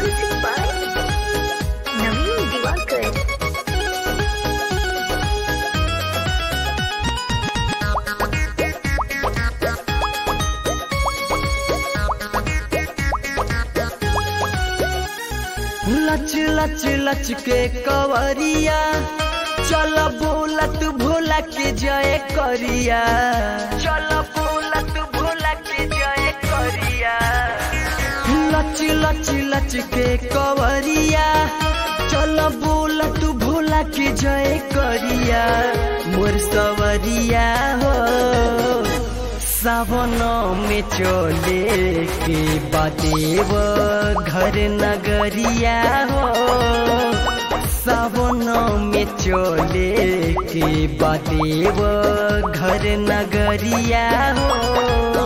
Music by Naveen Diwakar. लच लच लच के कवरिया चल बोलत भोला के जय करिया चल बोलत भोला के जय करिया लच लच लच के कवरिया चल बोलत भोला के जय करिया मोर सवरिया हो सावन में चले के बादेव घर नगरिया हो सावन में चले के बादेव घर नगरिया हो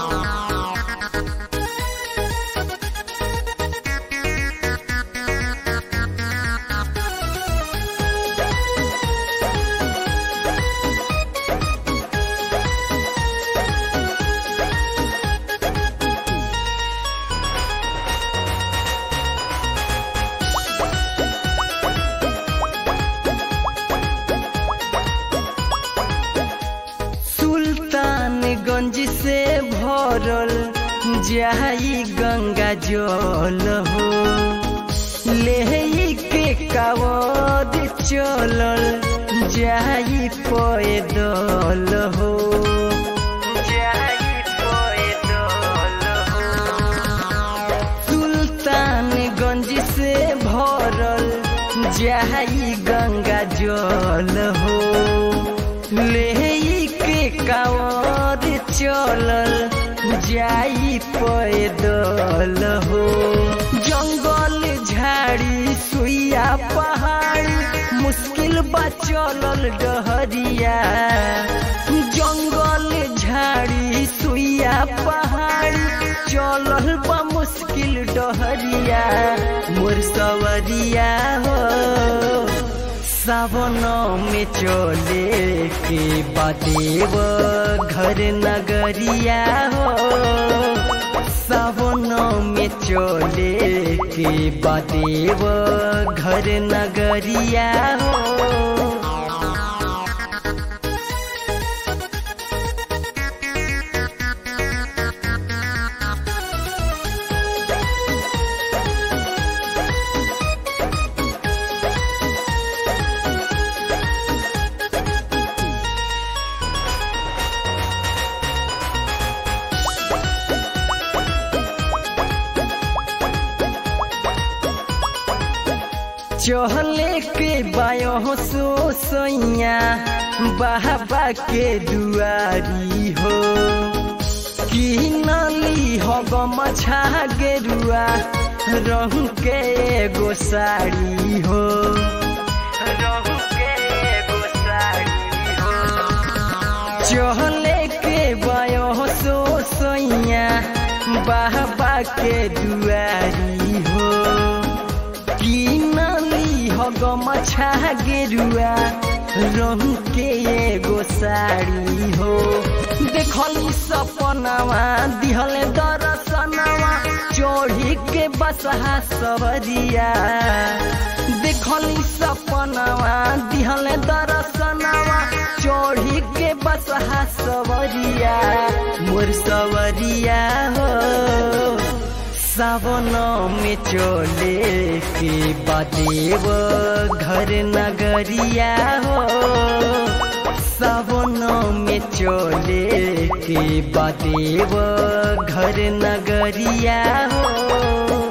सुल्तानगंज से भरल जाई गंगा जल हो ले के कावद चलल जाई पैदल हो जाई पैदल हो सुल्तानगंज से भरल जाई गंगा जल हो ले के कावद चलल जाई पैदल हो जंगल झाड़ी सुइया पहाड़ मुश्किल बा चलल डहरिया जंगल झाड़ी सुइया पहाड़ चलल बा मुश्किल डहरिया मोर सवरिया हो सावन में चले के बादेव घर नगरिया हो सावन में चले के बादेव घर नगरिया हो चहले के बायो सो सैया बाबा के दुआरी हो कि नली हब मछा गेरुआ रंग के एगो साड़ी हो रंग के एगो साड़ी हो चहले के बायो सो सैया बाबा के दुआरी हो किनली हग मछा गेरुआ रंग के एगो साड़ी हो देखली सपनावा दिहल दर्शनवा चोढ़ी के बसहा सवरिया देखली सपनावा दिहल दर्शनवा चोढ़ी के बसहा सवरिया मोर सवरिया हो सावन में चले के बादेव घर नगरिया हो सावन में चले के बादेव घर नगरिया हो